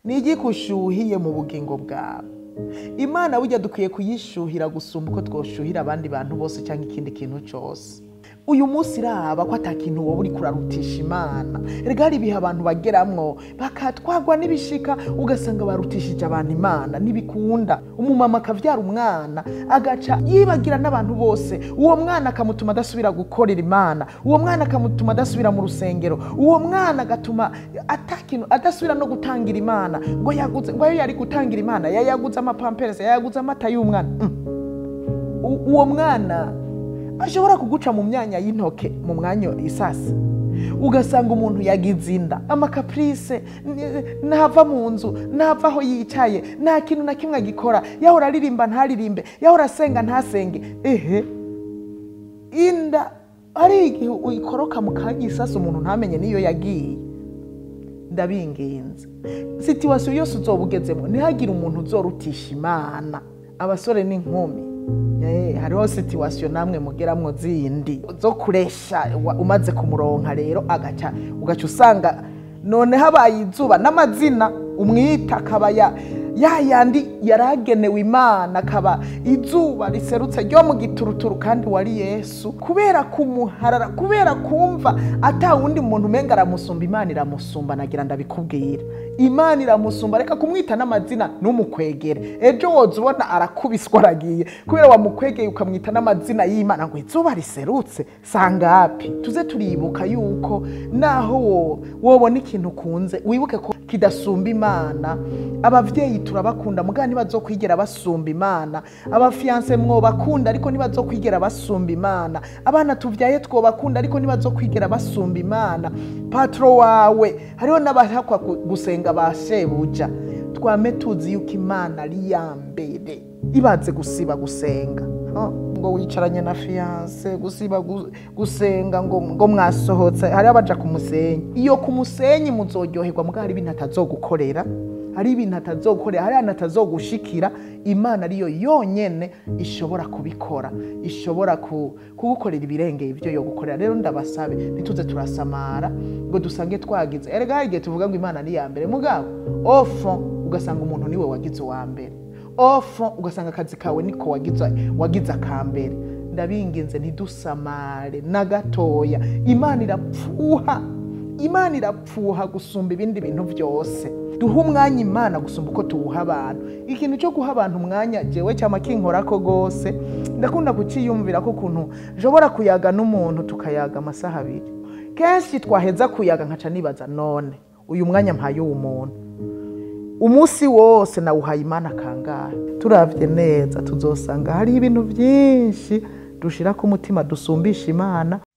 ni igiki ushuhiye mu bugingo bwawe imana burya dukwiye kuyishuhira gusumba uko twoshuhira abandi bantu bose cyangwa ikindi kintu cyose uyu munsi iraba ko atakintu wowe uri kurarutisha imana rega hari ibihe abantu bageramwo bakatwagwa n'ibishika ugasanga barutishije abantu imana ntibikunda umumama akavyara umwana agaca yibagira n'abantu bose uwo mwana akamutuma adasubira gukorera imana uwo mwana akamutuma adasubira mu rusengero uwo mwana agatuma atakintu adasubira no gutangira imana ngo yaguze ngo ayo yari gutangira imana yayaguze amapamperese yayaguze amata y'umwana Mm. U- uwo mwana ashobora kuguca mu myanya y'intoke mu mwanya isasi ugasanga umuntu yagize inda amakapurise n- ntava mu nzu ntava aho yicaye nta kintu na kimwe agikora yahora aririmba ntaririmbe yahora asenga ntasenge ehe inda hari igihe uyikoroka mu kanya isasi umuntu ntamenye n'iyo yagiye ndabinginze situwasiyo yose uzoba ugezemo ntihagire umuntu uzorutisha imana abasore n'inkumi Eh, hariho situwasiyo namwe mugeramwo zindi zo kuresha wa- umaze kumuronka rero agaca ugaca usanga none habaye izuba n'amazina umwita akaba ya ya yandi yaragenewe imana akaba izuba riserutse ryo mu gituruturu kandi wari yesu kubera kumuharara kubera kumva ata wundi muntu umenga aramusumba imana iramusumba nagira ndabikubwira imana iramusumba reka kumwita n'amazina ntumukwegere ejo woza ubona arakubiswa aragiye kubera wamukwegeye ukamwita n'amazina y'imana ngo izuba riserutse sangapi tuze turibuka yuko naho wo- wobona ikintu ukunze wibuke ko kidasumba imana abavyeyi turabakunda mugabo ntibazokwigera basumba imana abafiyanse mwobakunda ariko ntibazokwigera basumba imana abana tuvyaye twobakunda ariko ntibazokwigera basumba imana patro wawe hariho n'abashakwa gu- gusenga ba shebuja twame tuzi yuko imana ari iya mbere ibaze gusiba gusenga Ha? ngo wicaranye na fiyanse gusiba gu- gusenga ngo, ngo mwasohotse hariho abaja ku musenyi iyo ku musenyi muzoryoherwa mugabo hari ibintu atazogukorera hari ibintu atazogukorera hari ahantu atazogushikira imana ariyo yonyene ishobora kubikora ishobora ku- kugukorera ibirengeye ibyo yo gukorera rero ndabasabe ntituze turasamara ngo dusange twagize erega hari igihe tuvuga ngo imana ni iya mbere mugabo ofo ugasanga umuntu niwe wagize uwa mbere ofo ugasanga akazi kawe niko wagize wagize akambere ndabinginze ntidusamare na gatoya imana irapfuha imana irapfuha gusumba ibindi bintu byose duha umwanya imana gusumba uko tuwuha abantu ikintu cyo guha abantu umwanya jewe cyama kinkorako rwose ndakunda kuciyumvira ko ukuntu nshobora kuyaga n'umuntu tukayaga amasaha abiri kenshi twaheza kuyaga nkaca nibaza none uyu mwanya mpaye uwo muntu umunsi wose nawuhaye imana kangahe turavye neza tuzosanga hariho ibintu byinshi dushira ku mutima dusumbisha imana